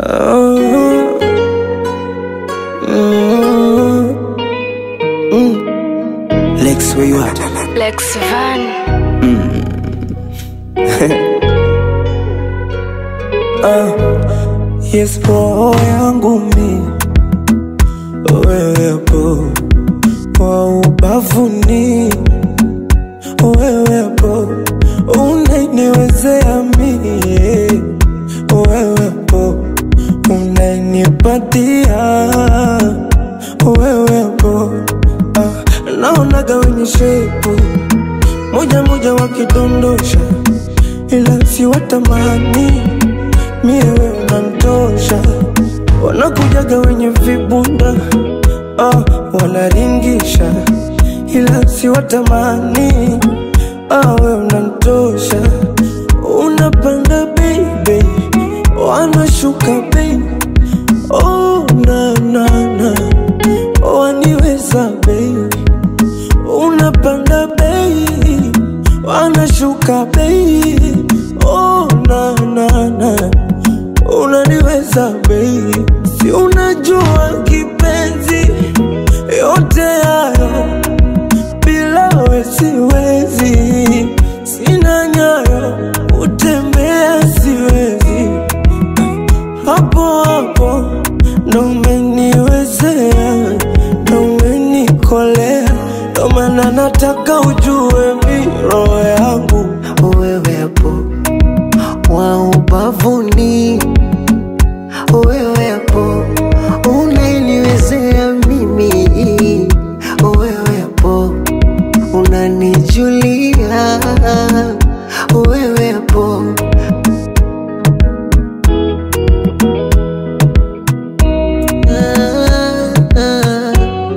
Oh, mm, mm. Lex, where you at? Lex Van. Yes, roho yangu mi wewepo, kwa ubavuni wewepo, unaniwezea mie wewepo, unanipatia wewepo, ah, naonaga wenye shepu moja moja wakidondosha, ila si watamani mie wewe unanitosha, wanakujaga wenye vibunda ah, wanaringisha, ila si watamani ah, wewe unanitosha, unapanda baby, wanashuka baby, oh na na na, waniweza baby unapanda bei wanashuka bei oh, na, na, na. unaniweza bei si unajua kipenzi yote hayo bila we siwezi sina nyayo utembea siwezi hapo hapo ndo umeniwezea ndo umenikolea ndo maana nataka ujue mi roho yangu wewepo wa ubavuni, wewepo unaniwezea mimi, wewepo unanijulia, wewepo ah, ah,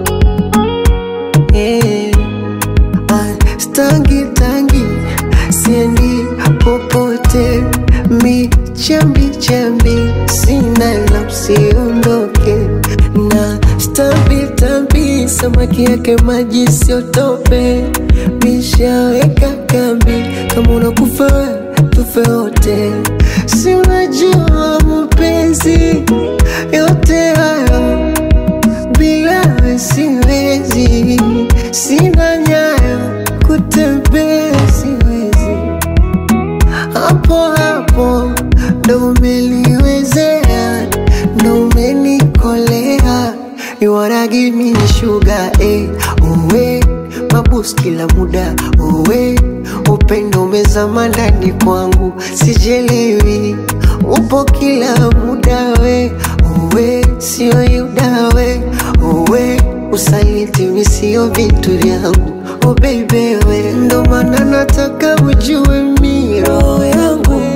eh. Ah, Stangi tangi siendi popote, mi chambi chambi sina la usiondoke na stambi tambi, samaki yake maji siotope, mishaweka kambi, kama unakufa we, tufe wote, si unajua mapenzi yote hayo bila we siwezi, sina nyayo kutembea siwezi, hapo hapo ndo umeliwezea, ndo umenikolea, you wanna give me sugar eh, uwe mabus kila muda uwe upendo umezama ndani kwangu, sijelewi upo kila muda we uwe sio yuda we uwe usaliti mi sio vitu vyangu oh baby we ndo maana nataka ujue mi roho yangu